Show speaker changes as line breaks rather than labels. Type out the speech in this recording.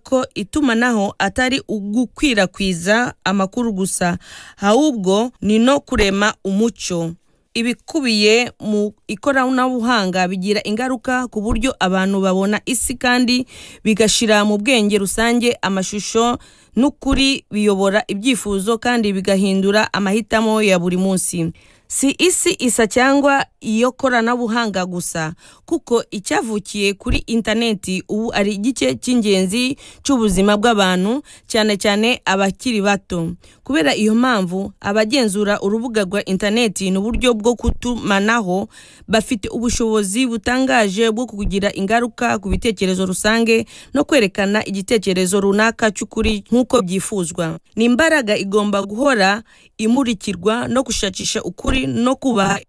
ko itumanaho atari ugukwirakwiza amakuru gusa ahubwo ni no kurema umuco ibikubiye mu ikoranabuhanga bigira ingaruka ku buryo abantu babona isi kandi bigashira mu bwenge rusange amashusho n'ukuri biyobora ibyifuzo kandi bigahindura amahitamo ya buri munsi si isi isa cyangwa iyo koranabuhanga gusa kuko icyavukiye kuri interineti ubu ari igice cy'ingenzi cy'ubuzima bw'abantu cyane cyane abakiri bato kubera iyo mpamvu abagenzura urubuga rwa interineti n'uburyo bwo kutumanaho bafite ubushobozi butangaje bwo kugira ingaruka ku bitekerezo rusange no kwerekana igitekerezo runaka cy'ukuri nk'uko byifuzwa ni imbaraga igomba guhora imurikirwa no gushakisha ukuri no kubaha